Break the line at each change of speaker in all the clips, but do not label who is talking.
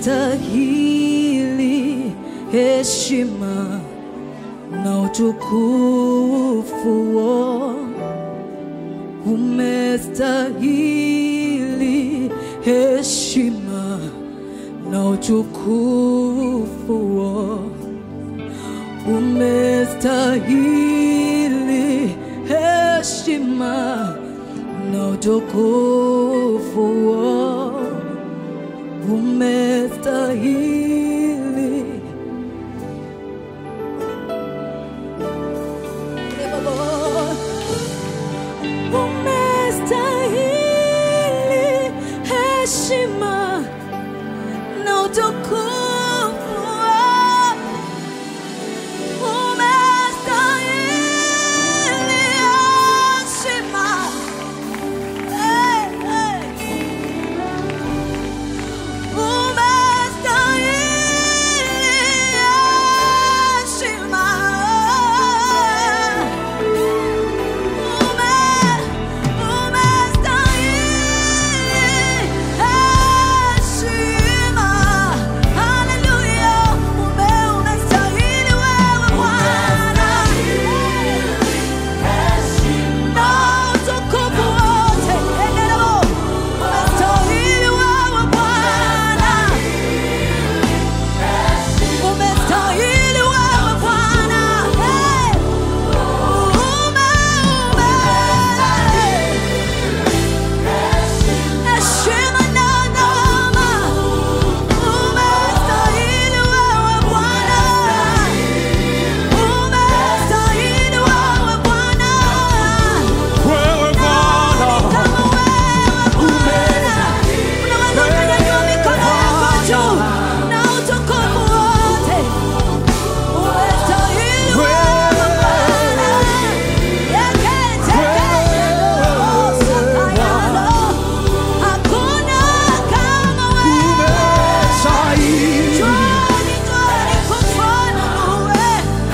umestahili heshima na utukufu umestahili heshima na utukufu umestahili heshima na utukufu umestahili umestahili heshima na utukufu umestahili heshima Hey, hey. Umestahili wewe Bwana, umestahili wewe Bwana, Hey! ume ume heshima na adama, umestahili wewe Bwana, umestahili wewe Bwana,
Wewe Bwana
kama wewe Unaweza ukanyanyua mikono yako juu na utukufu wote. Umestahili wewe Bwana. Yeketekeyano. Hakuna kama wewe.
umestahili.
Njoni, njoni kufananue.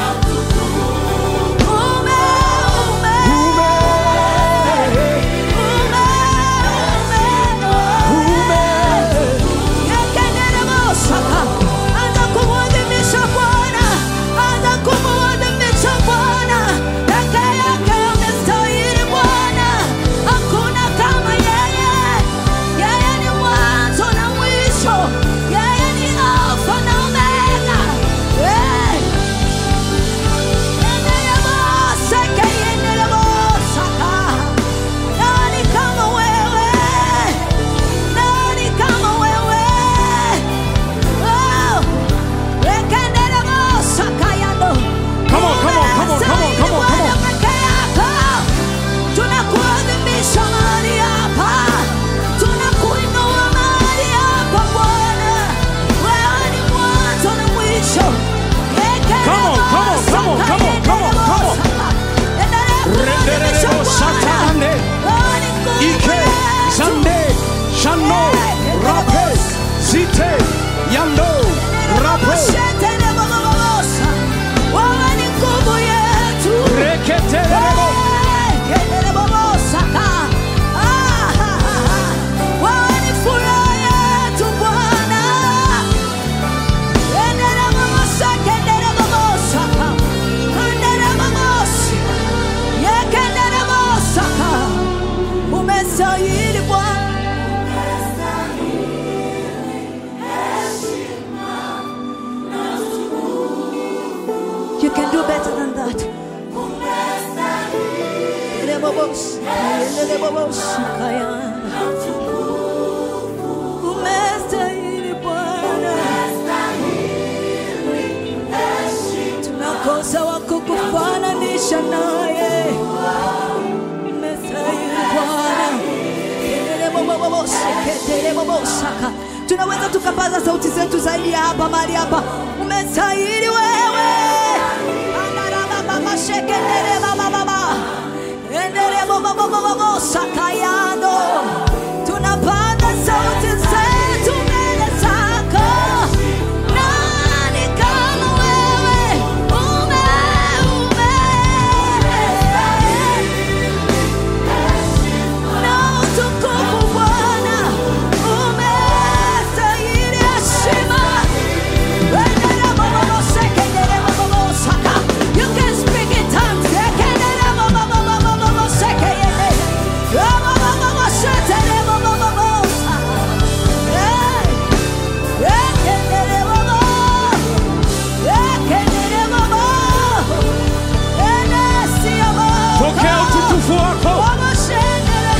Ume, ume, ume, ume. Yekenderemosaka. Anza kumwadhimisha Bwana, anza kumwadhimisha Bwana. Peke yake amestahili Bwana, hakuna kama yeye. Yeye ni mwanzo na mwisho, yeye ni Alfa na Omega. Eh. Yenderemoseke, yenderemosaka. Nani kama wewe? Nani kama wewe? Oh, wekenderemosakayano.
Come on, come on, come on, come on, come on, come on.
Bwana peke yako. Tunakuadhimisha mahali hapa. Tunakuinua mahali hapa Bwana. Wewe ni mwanzo na mwisho.
Come on, come on, come on, come on, come on, come on. Renderemo satane. Ike, Sande, Shano, Rapes, Zite, Yando, Rapes,
Wewe ni nguvu yetu.
Reketeremo,
Wewe ni furaha yetu Bwana. Umestahili Bwana. You can do better than that. Umestahili Bwana. Tunakosa wa kukufananisha naye. Umestahili Bwana. Ketelebobosaka. tunaweza tukapaza sauti zetu zaidi ya hapa mahali hapa umestahili wewe Andarabababashekelelebababa. Endelebobobobobosakayano. tunapaza sauti zetu mbele zako nani kama wewe ume ume na utukufu Bwana umestahili heshima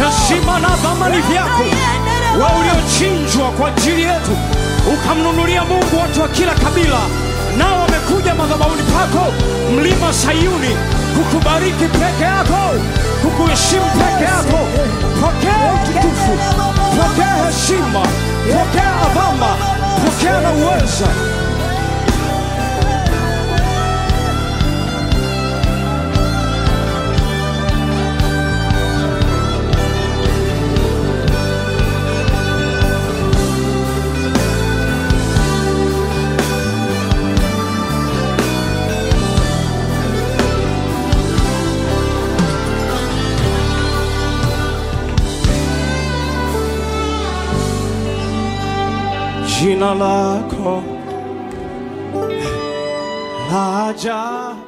heshima na dhamani vyako wa uliochinjwa kwa ajili yetu, ukamnunulia Mungu watu wa kila kabila, nao wamekuja madhabahuni pako, mlima Sayuni, kukubariki peke yako, kukuheshimu peke yako. Pokea utukufu, pokea heshima, pokea adhama, pokea na uweza. Jina lako laja